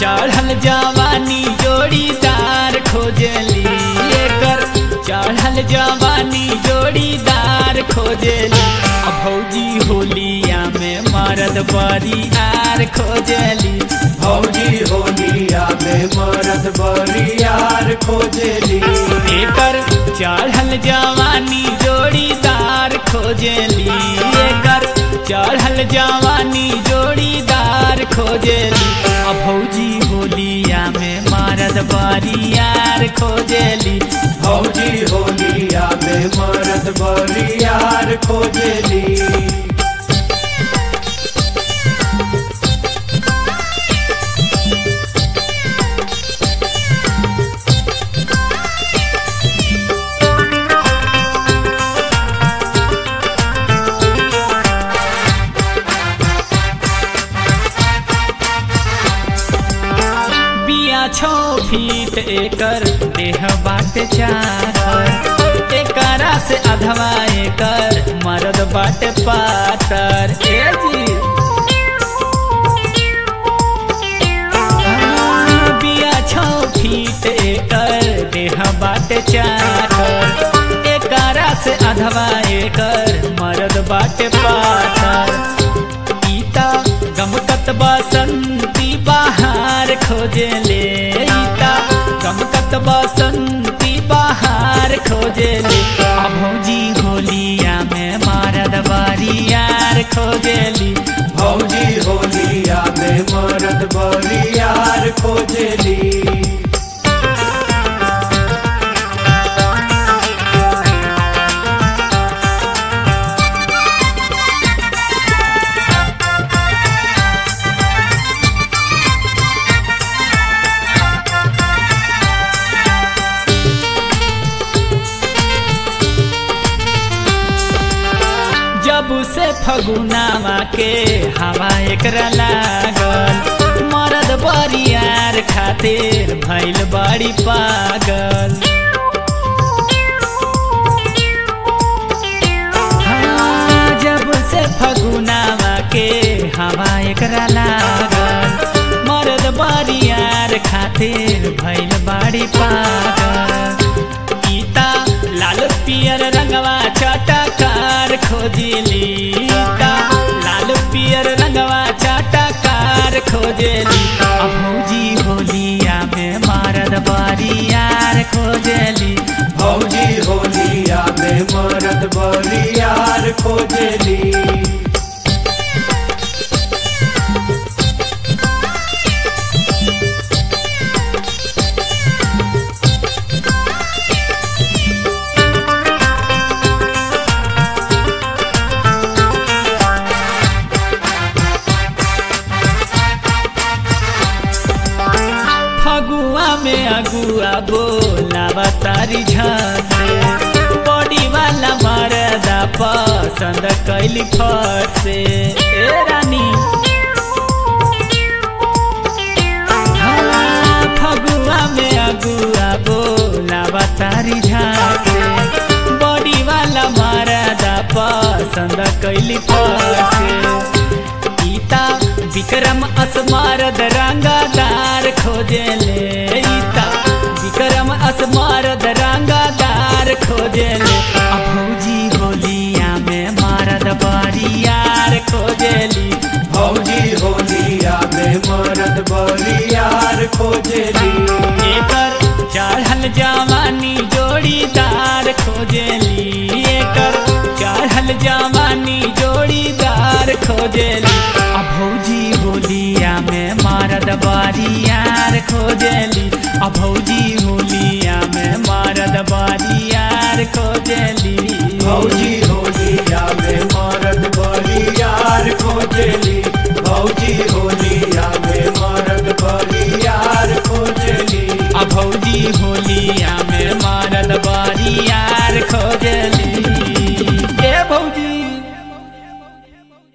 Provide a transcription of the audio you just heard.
चढ़ल जवानी जोड़ीदार खोजली एकर चढ़ल जवानी जोड़ीदार खोजली आ भौजी होलिया में मरद बरियार खोजली भौजी होलिया में मरद बरियार खोजली एकर चढ़ल जवानी जोड़ीदार खोजली एकर चढ़ल जवानी जोड़ीदार खोजली आ भौजी होलिया में मरद बरियार खोजली भौजी होलिया में मरद बरियार खोजली बिया छो फीट एकर देह बाटे चाकर एकरा से अधवा एकर मरद बाटे पातर ए जी बिया छो फीट एकर देह बाटे चाकर एकरा से अधवा एकर मरद बाटे पातर ईता गमकत बसंती बाहर खोजले ईता गमकत बसंती बाहर खोजले आ भौजी होलिया में मारद बारियार खोजली भौजी होलिया में मरद बरियार खोजली जब से फगुनावा के हवा एकरा लागल मरद बरियार खातिर भैल बड़ी पागल हाँ, जब से फगुनावा के हवा एकरा लागल मरद बरियार खातिर भैल बड़ी पागल गीता लाल पियर रंगवा चटकार खोजली गीता लाल पियर रंगवा चटकार खोजली आ भौजी होलिया में मारद बरियार खोजली भौजी होलिया में मरद बरियार खोजली फगुआ में अगुआ बोला तारी झांसे बॉडी वाला मरदा पसंद कैली फट से ए रानी हाँ, फगुआ में अगुआ बोला तारी झांसे बॉडी वाला मरदा पसंद कैली फट से ईता विक्रम असमारद रंगादार खोजले ईता विक्रम असमारद रंगादार खोजले आ भौजी होलिया में मारद बरियार खोजली भौजी होलिया में मरद बरियार खोजली एकर चढ़ल जवानी जोड़ीदार खोजली एकर चढ़ल जवानी जोड़ीदार खोजली आ भौजी होलिया में मारद बारियार खोजली आ भौजी होलिया में मारद बारियार खोजली भौजी होलिया में मरद बरियार खोजली भौजी